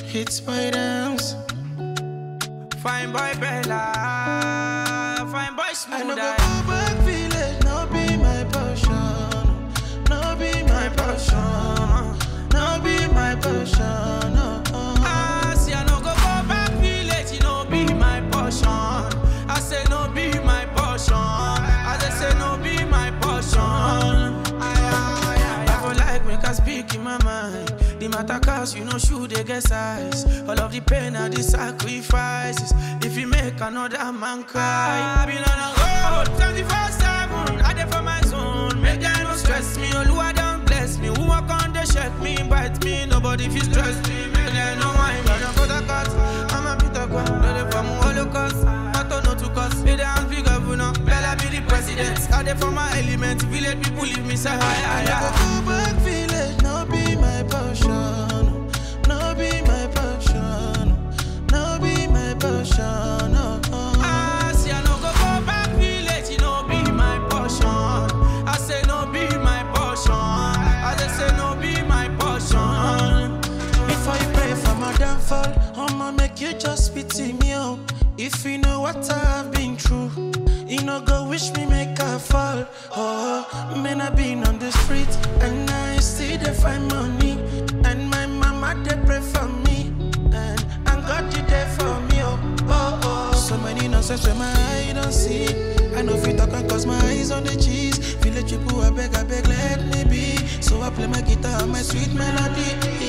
hits my dance. Fine boy Bella, fine boy I smooth no go eye. go back village, no be my passion, no be my passion, no be my passion. Oh, oh. Ah, see, I no go go back village, it no be my portion. I say no be my portion. I just say no be my portion. Aye, aye, aye, I for like make I speak in my mind. The matter cause you know shoe they get size. All of the pain and the sacrifices. If you make another man cry, I been on a road 24 7. I there for my zone. Make them no stress me. Oluwa don't bless me. Who walk on they check me, bite me. Nobody feel stress me. Make them no mind. But I'm for the cuts. I'm a bit of God. No, they from Holocaust. I don't know to cause. Me the hands big governor. Bella be the president. I there for my element. Village people leave me say hi, hi, I no hi. go go back village, no be my passion, no be my passion, no be my passion. Oh, oh. Ah, see, I no go go back village, it no be my portion. I say no be my portion. I just say no be my portion. Before you pray for my downfall, I'ma make you just pity me out. If you know what I've been through, you know go wish me make I fall. Oh, man, I been on the street and I still dey find money. And my mama they pray for me, and and God you there for me. Oh, oh, oh. So many nonsense where my eye don't see. I know if you talk and cause my eyes on the cheese. Village people, I beg, I beg, let me be. So I play my guitar and my sweet melody.